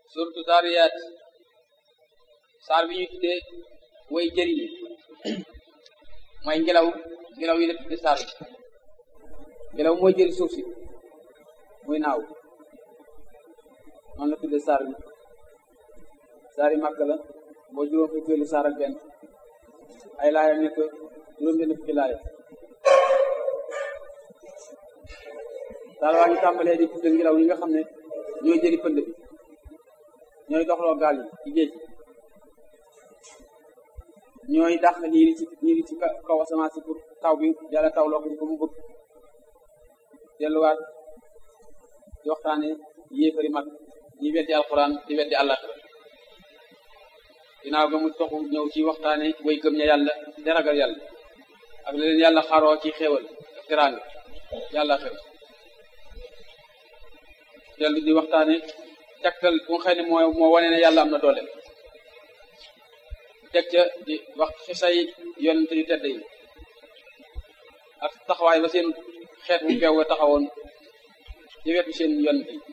surtout Zaariyaat saar bi ñuy tuddee way jëriñ mooy ngelaw ngelaw yi la tudde saar bi ngelaw mooy jëri suuf si muy naaw noonu la tudde saar bi saar yi màkk la boo juróom fukkeelu saar ak benn ay laayam nekk juróom benn fukki laaya saar waa ngi tàmbalee di tudde ngelaw yi nga xam ne ñooy jëri pënd bi ñooy doxloo gaal yi ci géej ñooy dàq niiri ci niiri ci kaw asamaan si pour taw bi yàlla taw loo ko ci ko mu bëgg delluwaat di waxtaane yéefari mag ñi weddi alquran di weddi àllaxira ginnaaw ga mu toxu ñëw ci waxtaane way gëm ña yàlla te ragal yàlla ak la leen yàlla xaroo ci xéewal ak teraanga yàlla xew dellu di waxtaane tegtal bu nga xam ne moo moo wane ne yàlla am na doole teg ca di wax xisay yonente yu tedd yi ak taxawaay ba seen xeet bu beew taxawoon ci wetu seen yonente yi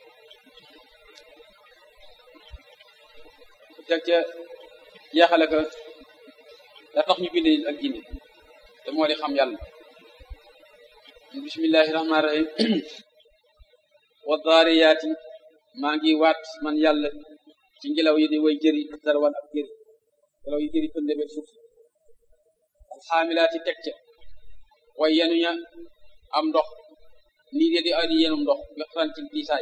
teg ca jeexale ko da tax ñu bind ak jinne te moo di xam yàlla bismillahi rahmaani rahim wa daariyaati maa ngi waat man yàlla ci ngelaw yi di way jëri darwan ak jëri ngelaw yi jëri pënde be suuf alxaamilaati teg ca way yenuña am ndox nii de di adi yenum ndox wextaan ci diisaay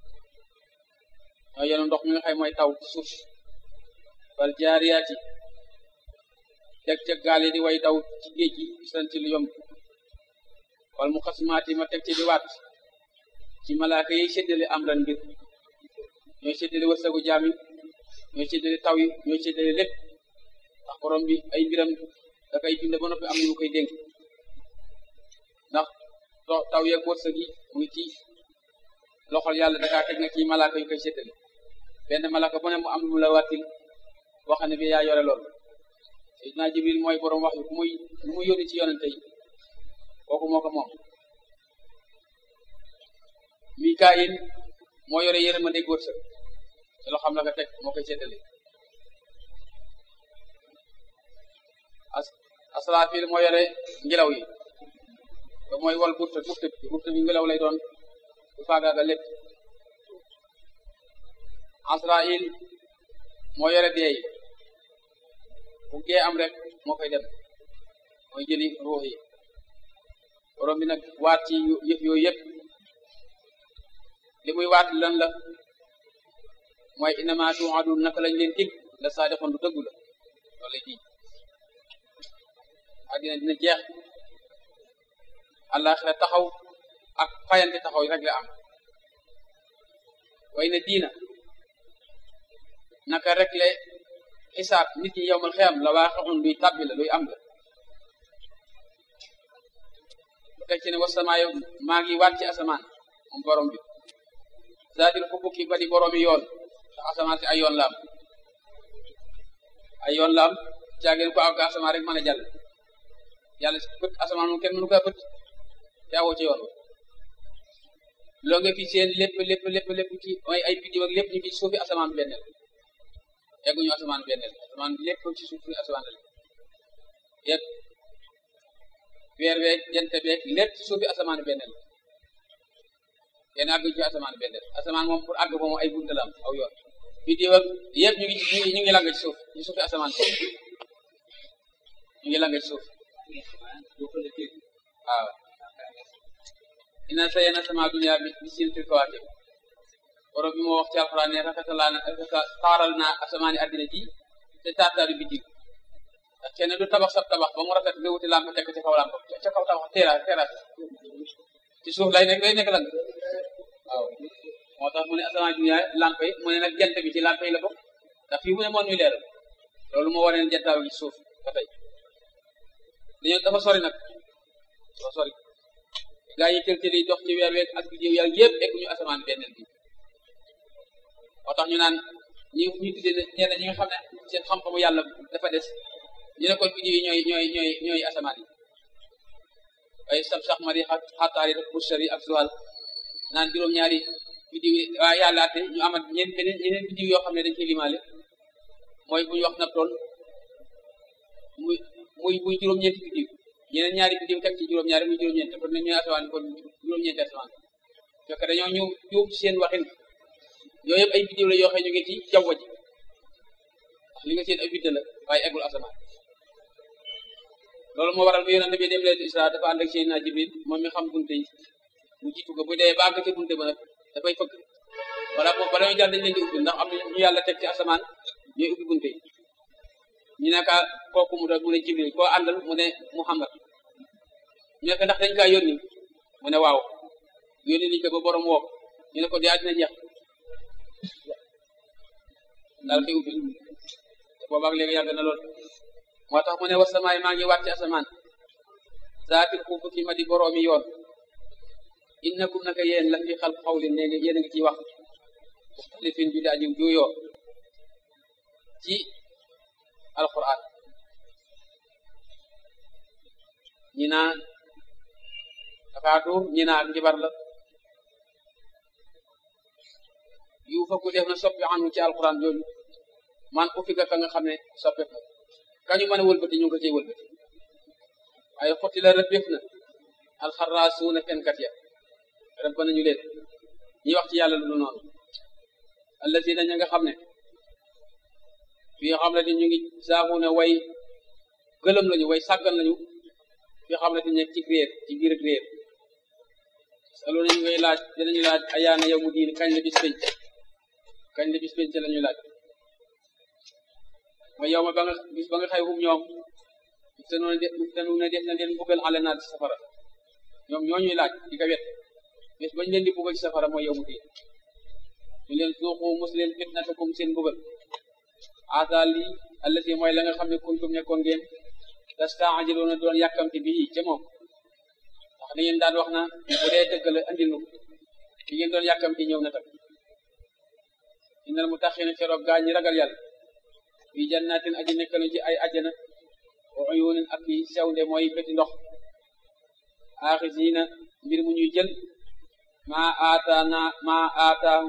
ñoo yenu ndox mi nga xam mooy taw ci suuf wal jaariyaati teg ca gaal yi di way daw ci géej gi wextaan ci lu yomb wal mu xasmaati ma teg ci di waat ci malaaka yi séddale am ran mbir ñooy séddale wërsëgu jaam yi ñooy séddale taw yi ñooy séddale lépp ndax borom bi ay mbiram da koy bind ba noppi am ñu koy dénk ndax taw yeeg wërsëg yi mu ngi ci loxol yàlla dakaa teg na ci malaaka yu koy séddale benn malaaka bu ne mu am lu mu la wàttil boo xam ne bi yaa yore loolu Seydina Jibril mooy borom wax yu ku muy ku muy yónni ci yonente yi kooku moo ko moom Mikaayil moo yore yërmande wërsëg te loo xam la ko teg moo koy séddale as asraafil moo yore ngelaw yi te mooy wal burta burta bi burta bi ngelaw lay doon bu faagaaga lépp asrail moo yore dee yi bu gee am rek moo koy dem mooy jëli ruux yi borom bi nag waat ci yëf yooyu yëpp li muy waat lan la mooy innama tuadun naka lañ leen dig la saadixoon du dëggu la loolu lay dig àddina dina jeex àllaaxira taxaw ak fayante taxaw rek la am way na diina naka rek le xisaab nit ñi yowmal xiyam la waaqixun luy tàbbi la luy am la bu teg ci ne wasamaayo maa ngi waat ci asamaan moom borom bi zaatil xubuki ba di boroomi yoon ndax asamaan si ay yoon la am ay yoon la am caageen ko ak asamaan rek mën a jàll yàlla si bët asamaan moom kenn mënu ko bët te awoo ci yoon loo nga fi seen lépp lépp lépp lépp ci mooy ay biddiw ak lépp ñu ngi suufi asamaan benneel egguñu asamaan benneel asamaan bi lépp ci suufi asamaan la yëpp weer beeg jant beeg lépp ci suufi asamaan benneel kenn àgguñu ci asamaan benneel asamaan moom pour àgg moom ay bunta la am aw yoon biddiw ak yëpp ñu ngi ñu ngi lang ci suuf ci suufi asamaan boobu ñu ngi lang ci suuf waaw ina sayena sama dunya bi bi sin fil kawaakib borom bi moo wax ci alxuraan ne rafetalaa na taaral naa asamaani addina ji te taataaru bi dig ndax kenn du tabax sab tabax ba mu rafet nga wuti lamp tekk ci kaw lamp ca kaw tabax teera teeraat ci suuf lay nekk lay nekk lan waaw moo tax mu ne asamaan dunya lamp yi mu ne nag jant bi ci lamp yi la bokk ndax fii mu ne moon ñuy leeral loolu moo waree ne jantaaw gi suuf ba tey dañoo dafa sori nag dafa sori gaa yi tël yi dox ci weer weeg ak biddiw yàlla yëpp egguñu asamaan benneel bi moo tax ñu naan ñi ñu tuddee ñenn ñi nga xam ne seen xam-xamu yàlla dafa des ñu ne kon biddiw yi ñooy ñooy ñooy ñooy asamaan yi ay sab sax mari xataari rek bushari ak suwal naan juróom-ñaari biddiw waa yàlla atte ñu amat ñeen beneen yeneen biddiw yoo xam ne dañ koy limaale mooy bu ñu wax Neptune muy muy muy juróom-ñeenti biddiw yeneen ñaari biddiw teg ci juróom-ñaari muy juróom-ñeenti kon nañ ñuy asamaan kon juróom-ñeenti asamaan fekk dañoo ñu juum ci seen waxin yooyu yëpp ay biddiw la yoo xam ñu ngi ci jaww ji li nga seen ay bidda la waaye eggul asamaan loolu moo waral bu yonente bi dem leen Isra dafa ànd ak Seydina Jibril moom mi xam bunte yi mu jiitu ko bu dee ba àgg ci bunte ba nag dafay fëgg wala moom bala ñu jàll dañ leen di ubbi ndax am na ñu yàlla teg ci asamaan ñooy ubbi bunte yi ñu ne ka kooku mu doon mu ne Jibril koo àndal mu ne Muhammad ñu ne ko ndax dañ kaa yónni mu ne waaw yónni liñ ko ba borom woo ñu ne ko yaa dina jeex daal koy ubbi te boobaag léegi yàgg na lool moo tax mu ne wasamaay maa ngi wàcc asamaan zaatil xuufu ki ma di boroomi yoon innakum naka yéen la fi xal xawlin ne yéen a ngi ciy wax muxtalifin bi daaji juuyoo ci alquran ñi naa akaatuur ñi naa ak njibar la yu fa ku def na soppi anu ci alquran jooju man ku fi ka nga xam ne soppeef na kañu mën a wëlbati ñu ngi ko cay wëlbati waaye xotti la rëbbéef na alxarraasuuna fenkat ya rëbb nañu leen ñi wax ci yàlla lu noonu allazina ña nga xam ne fii xam ne ñu ngi saamu ne way gëlëm lañu way sàggan lañu fii xam ne nekk ci réer ci biir réer salo nañu ngay laaj dinañu laaj ayaana yow mu diin kañ la bis penc kañ la bis penc la ñuy laaj mooy yow ma ba nga bis ba nga xëy hum ñoom te noonu de te noonu def na leen buggal ale naa ci safara ñoom ñoo ñuy laaj di ko wet bis bañ leen di buggal ci safara mooy yow mu diin ñu leen suuxu mos leen fitnatakum seen buggal asa li allati mooy la nga xam ne kuntum nekkoon ngeen tastaajiluuna doon yàkkamti bii ca moom ndax da ngeen daan wax na bu dee dëgg la andil nu li ngeen doon yàkkamti ñëw na tam innal mutaqiina feroog gaa ñi ragal yàlla fi jannatin aji nekkalu ci ay ajjana wa uyunin ak yi sewnde mooy bëti ndox aaxisiina mbir mu ñuy jël maa aataana maa aataam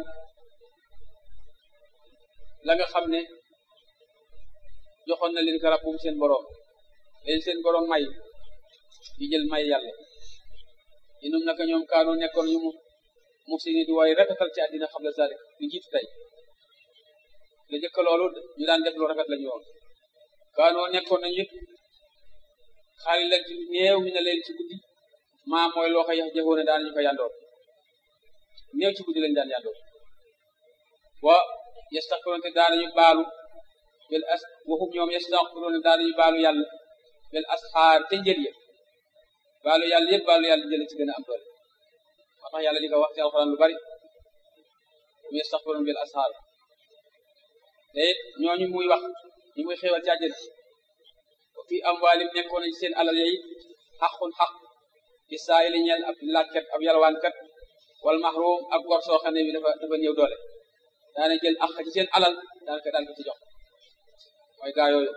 la nga xam ne joxoon na leen garab bu seen boroom leen seen boroom may di jël may yàlla inum naka ñoom kaanu nekkoon ñu mu muxsini di waaye rafetal ci àddina xam la zalik lu jiitu tey la jëkk loolu ñu daan def lu rafet la ñu woon kaanoo nekkoon nañu it xaali la ci néew mi na leen ci guddi maa mooy loo ko yax jëfoone daan ñu ko yandoor néew ci guddi lañu daan yandoor wa yastaxfiroon te daanañu baalu bel as waxum ñoom yastaxfiroon te daanañu baalu yàlla bel asxaar te njël ya baalu yàlla yëpp baalu yàlla jële ci gën a am doole moo tax yàlla di ko wax ci alxuraan lu bari mu yastaxfiroon bel asxaar te it ñooñu muy wax ñu muy xéewal ci àjjana wa fi amwaalim nekkoon nañ seen alal yi xaqun xaq bi saa yi ñeel ab laajkat ab yalwaankat wal mahrum ak gor soo xam ne bi dafa dafa néew doole daana jël ak ci seen alal daanaka daan ko ci jox mooy gaa yooyu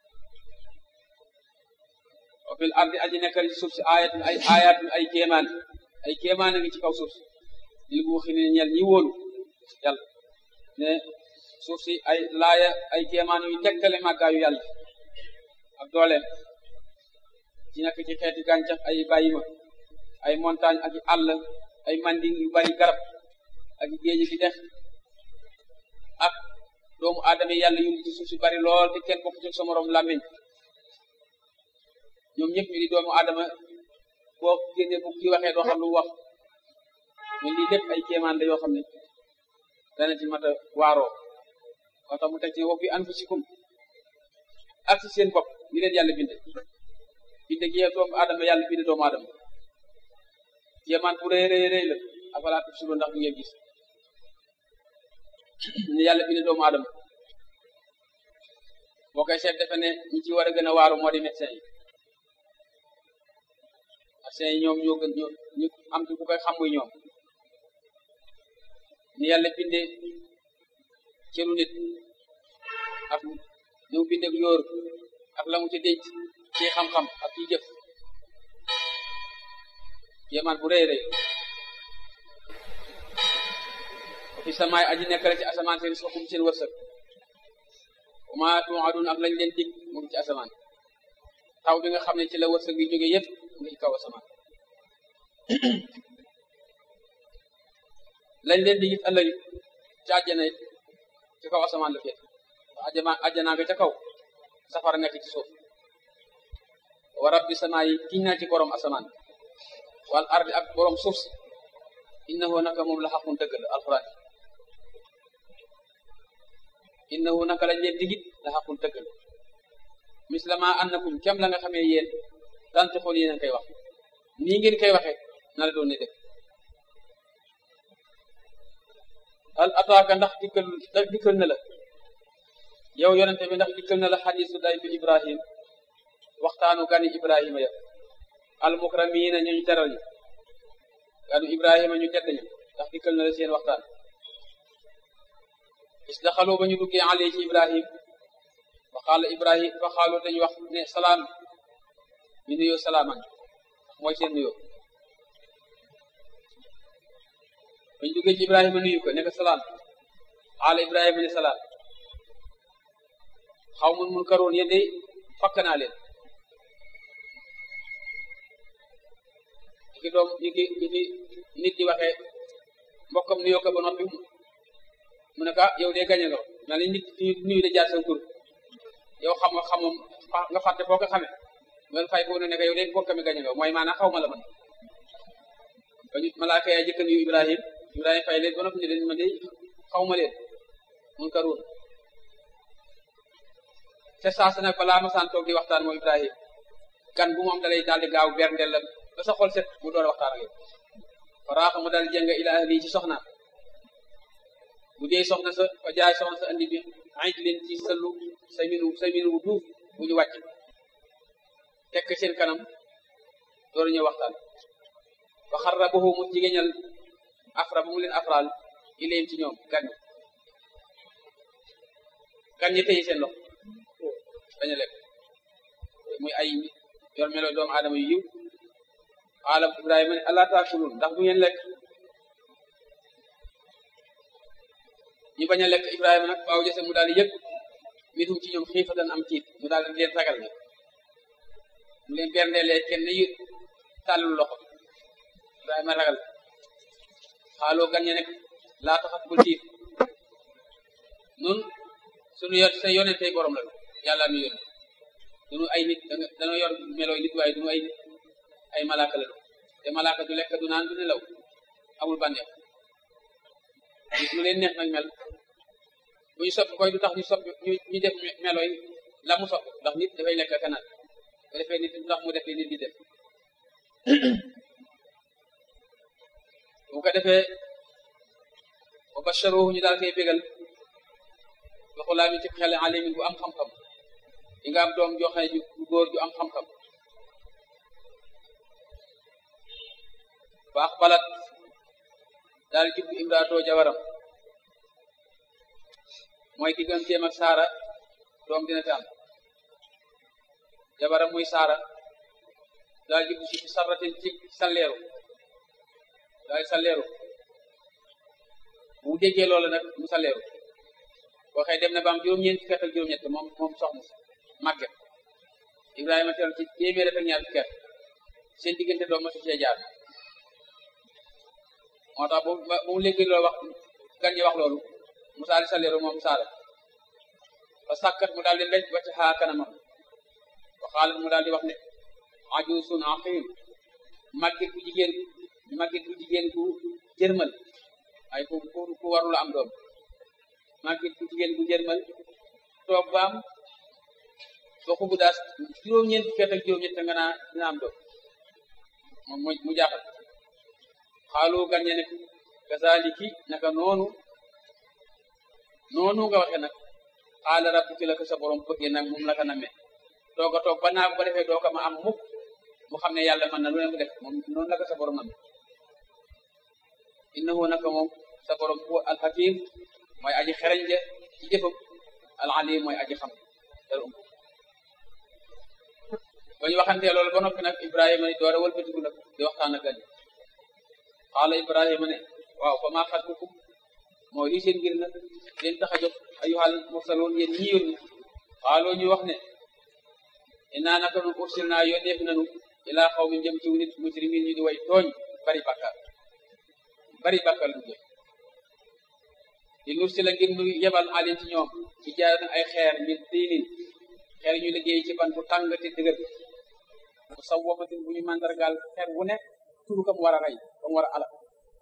wa fil ardi aji nekkal ci suuf si ayatun ay ayatun ay kéemaan ay kéemaan a ngi ci kaw suuf si lil bu xi ne ñeel ñi wóolu yàlla ne suuf si ay laaya ay kéemaan yu tegtale màggaayu yàlla ak dooleem ci nekk ci xeeti gàncax ay bàyyima ay montagne ak àll ay manding yu bari garab ak géej gi dex ak doomu aadama yàlla yu ci suuf si bari lool te kenn bokk ci sa morom làmmiñ ñoom ñëpp ñu di doomu aadama boo génne bu ki waxee doo xam lu wax mais lii lépp ay kéemaan la yoo xam ne dana ci mat a waaroo moo tax mu teg ci wa fi anfusikum ak ci seen bopp ni leen yàlla binde binde gi doomu aadama yàlla binde doomu aadama kéemaan bu rëy rëy rëy la afalaa tubsiruun ndax du ngeen gis ni yàlla binde doomu aadama boo koy seet defe ne ñi ci war a gën a waaru moo di médecin yi médecin yi ñoom ñoo gën ñoo ñu am ci ku koy xam muy ñoom ni yàlla binde cëru nit ak ni mu binde yóor ak la mu ci denc ci xam-xam ak ci jëf yéemaan bu rëy rëy fi samaay aji nekk la ci asamaan seen soxum seen wërsëg wama tuadun ak lañ leen dig mu ngi ci asamaan taw bi nga xam ne ci la wërsëg yi jóge yëpp mu ngi ci kaw asamaan lañ leen dig it ëllëg ci àjjana it ci kaw asamaan la féet ajjana ajjana nga ca kaw safara nekk ci suuf wa rabbi samaa yi giñ naa ci borom asamaan wal ardi ak borom suuf si innahu naka moom la xaqun dëgg la alquran innahu naka lañ leen digit la xaqun dëgg la mislama annakum kem la nga xamee yéen dante xool yéen a koy wax nii ngeen koy waxee na la doon ne dëgg al ataaka ndax dikkal ndax dikkal na la yow yonente bi ndax dikkal na la xadisu day bi ibrahim waxtaanu gani ibrahima ya al mukramiina ñu ñu teral ñi ganu ibrahima ñu tedd ñi ndax dikkal na la seen waxtaan is daxaloo ba ñu duggee alee ci ibrahim fa xaala ibrahim fa xaaloo dañu wax ne salaam ñu nuyoo salaaman mooy seen nuyoo ba ñu duggee ci ibrahima nuyu ko ne ko salaam xaala ibrahima ne salaam xaw mun mun karoon yéen de fakk naa leen ki doom ñu ki ñu ki nit di waxee mbokkam nuyoo ko ba noppi mu ne ko yow de gañe nga na ni nit nuyu de jaar sa tur yow xam nga xamum nga fàtte foo ko xamee ngeen fay foo ne ne ko yow de mbokkam mi gañe nga mooy maanaam xaw ma la man ba ñu malaaka yaa jëkk nuyu Ibrahim Ibrahim fay leen ba noppi ne leen ma de xaw ma leen mun karoon te saa sa nag balaa ma saan toog di waxtaan moom Ibrahim gan bu mu am dalay daal di gaaw berndeel la ba sa xol set mu door a waxtaan ak yow faraaxa mu daal jëng ila ahli ci soxna bu dee soxna sa fa jaay soxna sa andi bi ay leen ci sëllu sa minu sa minu bu duuf bu ñu wàcc tekk seen kanam door a ñëw waxtaan fa xarrabahu mu jigéñal afra bu mu leen afraal ilayhim ci ñoom gan ñi gan ñi tëye seen loxo dañu lekk muy ay yor melo doomu aadama yu yiw xaalam ibrahima ne allah taakulun ndax bu ngeen lekk ñu bañ a lekk ibrahima nag waaw jëse mu daal di yëg mitum ci ñoom xiifatan am tiit mu daal di leen ragal nag mu leen berndeelee kenn yu tàllul loxo ibrahima ragal xaaloo gan ñe nekk laa taxat bul tiit nun sunu yor sa yonentey borom la yàlla nu yónni dunu ay nit dañoo yor melooy nit waaye dunu ay nit ay malaaka la te malaaka du lekk du naan du nelaw amul bànneex nit lu leen neex nag mel bu ñu soppi koy du tax ñu soppi ñu ñu def melooy la mu soppi ndax nit dafay lekk ak naan bu defee nit du tax mu def li nit di def bu ko defee wa basharuhu ñu daal koy bégal ba xulaa mi ci xel alimin bu am xam-xam di nga am doom joo xam ne ju góor ju am xam-xam baax balat daal jubbu imraatoo jabaram mooy digganteem ak saara doom dina fi am jabaram muy saara daal jubbu si sarratin ci salleeru daal salleeru bu déggee loola nag mu salleeru waxee dem na ba am juróom-ñeent fukki at ak juróom-ñett moom moom soxna si màgget Ibrahima teel ci téeméer ak ñaar fukki at seen diggante doom ma su cee jaar moo tax bu bu mu léegi loolu wax gan ñi wax loolu mu saali saleeru moom saala ba sàkkat mu daal di mbéj ba ci xaa kanamam ba xaalat mu daal di wax ne ajuusun aqim màgget bu jigéen màgget bu jigéen bu jërmal ay ku ku ku warula am doom màgget bu jigéen bu jërmal toog ba am ba xubu daas juróom-ñeent fukki at ak juróom-ñett nga naa dina am doom moom mu jaaxal xaalu gan ñe ne kazaliki naka noonu noonu nga waxe nag xaala rabbuki la ko sa borom bëggee nag moom la ko namee toog a toog ba naa ba defee doo ko ma am mukk mu xam ne yàlla mën na lu ne mu def moom noonu la ko sa borom namee innahu naka moom sa borom huwa alhakim mooy aji xereñ je ci jëfam alalim mooy aji xam dara um ba ñu waxantee loolu ba noppi nag ibrahima ni door a wëlbatiku nag di waxtaan ak gan xaala ibrahima ne waaw fa maa xatbukum mooy lii seen ngir nag leen tax a jóg ayyuhal mursaloon yéen ñi yónni xaaloo ñu wax ne innaa naka nu ursil naa yónneef nanu ilaa xaw mi jëm ci nit mujrimin ñu di way tooñ bari bàkkaar bari bàkkaar lu jëm di nur si la ngir nu yebal alim ci ñoom ci jaar ay xeer min tiinin xeer ñu liggéey ci ban bu tàng te dëgër bu saw wamatin bu ñu mandargaal xeer wu nekk turu kam war a rey kam war a alal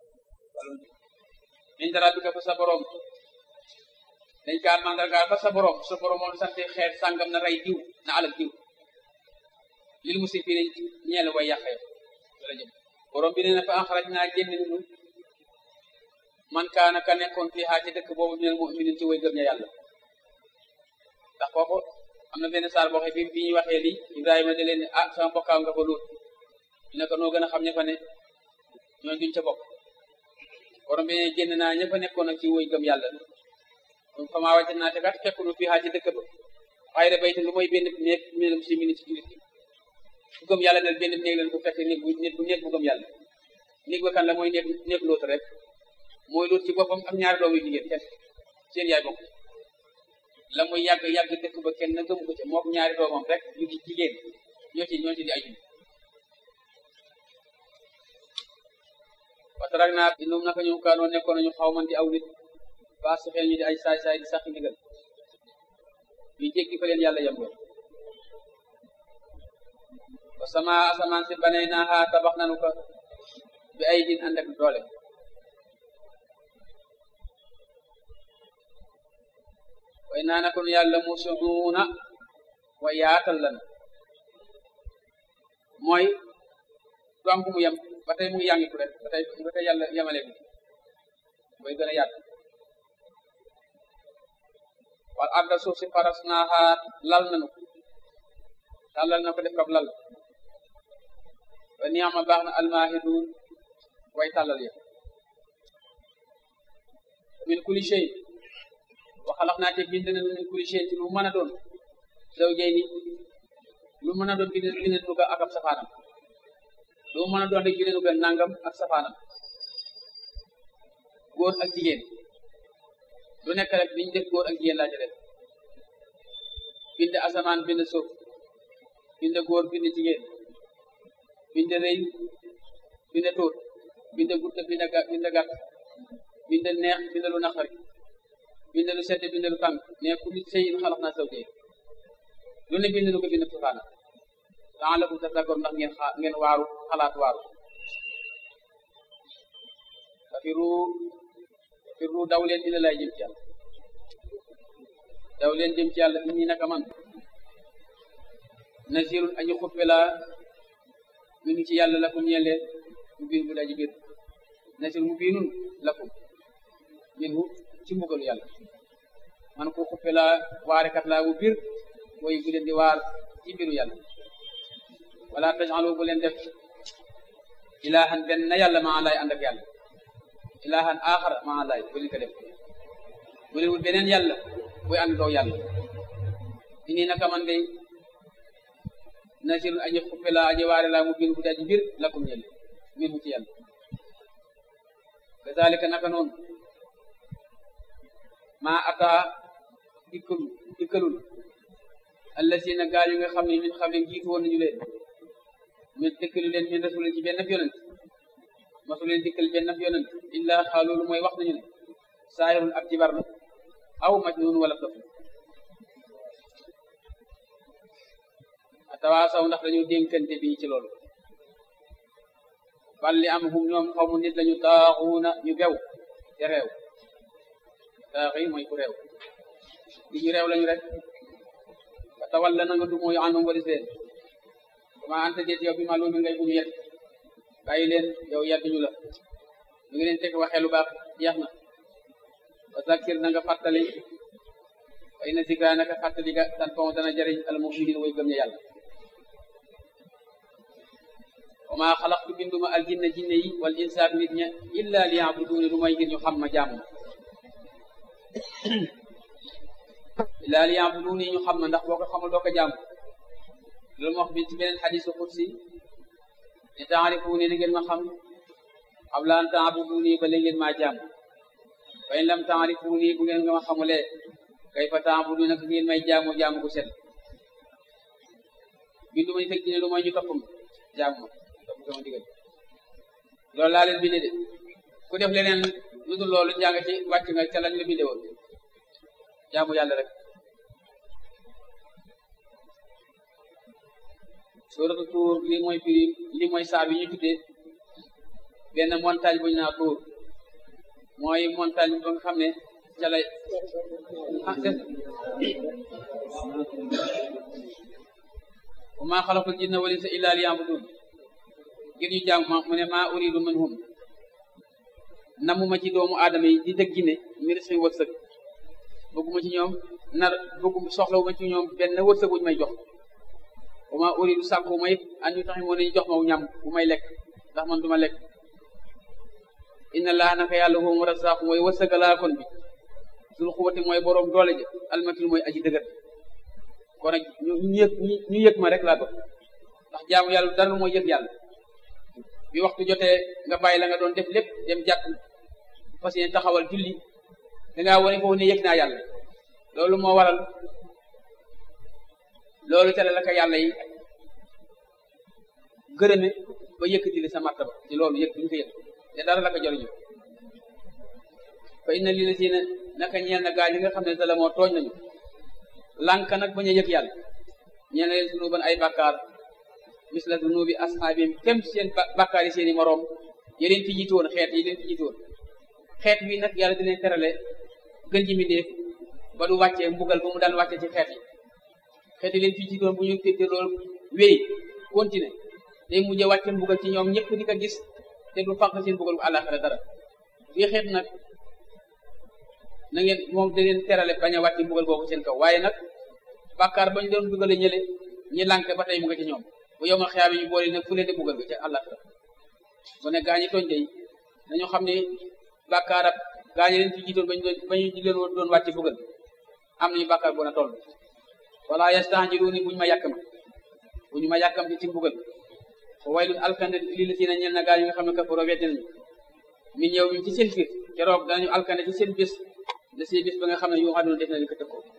min dara bi ka fa sa borom dañ kaa mandargaal fa sa borom sa borom moom sante xeer sàngam na rey diw na alal diw lil musifin ñeel way yàqee la jëm borom bi nee na fa axraj naa génn nu man kaana ka nekkoon fii xaa ci dëkk boobu minal mu'minin ci way gëm ña yàlla ndax foofu am na benn saar boo xam bi bi ñuy waxee lii Ibrahima da leen ne ah sama bokkaaw nga fa luut ñu ne ko noo gën a xam ña fa ne ñooñu duñ ca bokk borom bi ne génn naa ña fa nekkoon ak ci way gëm yàlla donc fa maa wàcc naa te kat fekk nu fii xaa ci dëkk ba xayra bayti lu mooy benn néeg minal muslimin ci julit bu gëm yàlla del benn néeg leen bu fekk néeg bu néeg bu néeg bu gëm yàlla néeg ba kan la mooy néeg néeg loot rek mooy loot ci boppam ak ñaari doom yu jigéen kenn seen yaay bokk la muy yàgg yàgg dëkk ba kenn na gëmu ko ca mook ñaari doomam rek ñu di jigéen ñoo ci ñoo ci di ay watarak naa inum naka ñu kaanoo nekkoon nañu xaw man di aw nit ba si xel ñu di ay saay saay di sax ndigal ñu jéggi fa leen yàlla yem wa sama asamaan si banay naaxa tabax nanu ko bi ay din ànd ak doole way naa na kon yàlla musunuuna wa yaatal lan mooy du am fu mu yem ba tey mu ngi yàngitu rek ba tey ba tey yàlla yemale bi mooy gën a yaat wal arda suuf si faras naaxa lal nanu tàllal na ko def kab lal wa niama baax na almahidun way tàllal ya min kulli shay wa xalaq naa te bind na min kulli shay ci lu mën a doon zawjayni lu mën a doon bind bind nu ko ak ab safaanam lu mën a doon rek bind nu ko nangam ak safaanam góor ak jigéen lu nekk rek biñ def góor ak jigéen laa ci def bind asamaan bind suuf bind góor bind jigéen bind rëy bind tuut bind gudd bind bind gàtt bind neex bind lu naqari bind lu sedd bind lu tàng ne ku nit sëyin xalax naa saw jee lu ne bind lu ko bind sufaana daa la kum tafakkoon ndax ngeen xaa ngeen waaru xalaat waaru fafiru fafiru daw leen ila lay jëm ci yàlla daw leen jëm ci yàlla nit ñi naka man nasirun añu xuppe la mi ngi ci yàlla lakum ñeele mu biin bu daji biir nasir mu biinun lakum min hu ci mbugalu yàlla man ko xuppe la waarekat laa bu biir woy bu leen di waar ci mbiru yàlla wala tajalu bu leen def ilahan benn na yàlla maa lay ànd ak yàlla ilahan axara maa lay bu leen ko def bu leen wut beneen yàlla buy ànd doo yàlla ini naka man day nasirun aji xuppe la aji waare la mu biin bu daji biir lakum ñeele min hu ci yàlla kazalika naka noonu maa ataa dikkul dikkalul allasina gaa yu nga xam ne min xam ne jiitu woon nañu leen min dikkalu leen min rasulin ci benn yonent masu leen dikkal benn yonent illa xaaloolu mooy wax nañu ne saahirun ab jibar la aw majnun wala dof atawaasaw ndax dañu dénkante bi ci loolu bal li am hum ñoom xaw mu nit lañu taaxuuna ñu bew te réew taaxi mooy ku réew di ñu réew lañu rek ba tawal la na nga du mooy àndum wari seen ma anta jeet yow bi ma loolu ngay buñu yet bàyyi leen yow yadduñu la ñu ngi leen teg waxee lu baax jeex na wa zakir na nga fàttali wa inna zikra naka fàttali ga tan fon dana jëriñ al muminin way gëm ña yàlla wa ma xalaqtu binduma al jinna jinne yi wal insaak nit ña illa li yabuduni lu may ngir ñu xam ma jaamu illa li yabuduni ñu xam ma ndax boo ko xamul doo ko jaamu loolu moo wax bi ci beneen xadisu xudsi ne taarifuni ni ngeen ma xam qabla an taabuduni ba la ngeen maa jaamu fa in lam taarifuni bu ngeen nga ma xamulee kay fa taabudu nag ngeen may jaamu jaamu gu set bindu ma ñu teg dine lu mooy ñu toppam jaamu ma topp sama digal loolu laa leen binde de ku def leneen lu dul loolu jàng ci wàcc nga ca lañ la binde woon jaamu yàlla rek suuratu tuur li mooy firi li mooy saa bi ñu tuddee benn montagne bu ñu naa tuur mooy montagne ba nga xam ne ca lay ah des wa maa xalaqtul jinna wal insa illa liya'budun ngir ñu jaam mu ne maa uridu minhum namuma ci doomu aadama yi di dëgg ne mi risqi wërsëg bëgguma ci ñoom nar bëggum soxlawuma ci ñoom benn wërsëg wuñu may jox wa maa uridu sàkku ma it an ñu taxi moo nañu jox ma ñam bu may lekk ndax man duma lekk inna laa naka yàlla huwa razzaqu mooy wërsëgalaa kon bi sul xuwati mooy boroom doole ji almatin mooy aji dëgër kon nag ñu ñu yëg ñu yëg ma rek laa bëgg ndax jaamu yàlla dara mooy yëg yàlla bi waxtu jotee nga bàyyi la nga doon def lépp dem jàkk fas yéene taxawal julli dangaa wane foofu ne yëg naa yàlla loolu moo waral loolu tere la ko yàlla yi gërëme ba yëkkati li sa martaba ci loolu yëg duñu ko yëg te dara la ko jëriñu fa inna li la si ne naka ñeel na gaa yi nga xam ne dala moo tooñ nañu lànk nag bañ a yëg yàlla ñeel na leen sunu ban ay bàkkaar misla dunubi ashaabim kem seen bàkkaar yi seen i moroom yeneen fi jiitu woon xeet yi leen fi jiitu woon xeet wi nag yàlla dina terale gën ji mindéef ba du wàccee mbugal ba mu daan wàcce ci xeet yi xeet yi leen fi jiitu woon bu ñu féete loolu wéy continuer day mujjee wàcce mbugal ci ñoom ñëpp di ko gis te du fànq seen mbugal bu àllaaxira dara bii xeet nag na ngeen moom da leen terale bañ a wàcce mbugal boobu seen kaw waaye nag bàkkaar ba ñu doon dugale ñële ñi lànk ba tey mu nga ci ñoom bu yow ma xiyaame ñu boole nag fu leen di mbugal bi ca àllaaxira bu ne gaañi tooñ day nañu xam ne bàkkaarab gaañi leen fi jiitoon bañ doon bañu leen doon wàcce mbugal am nañu bàkkaar bu na toll wala yastajiluuni buñu ma yàkkam buñu ma yàkkam ci mbugal fa waylun alkande lii la si na ñel na gaa yi nga xam ne kafaro weddi nañu min yow mi ci seen biir keroog danañu alkande ci seen bés la seen bés ba nga xam ne yu aduna def na li ko tëkkoo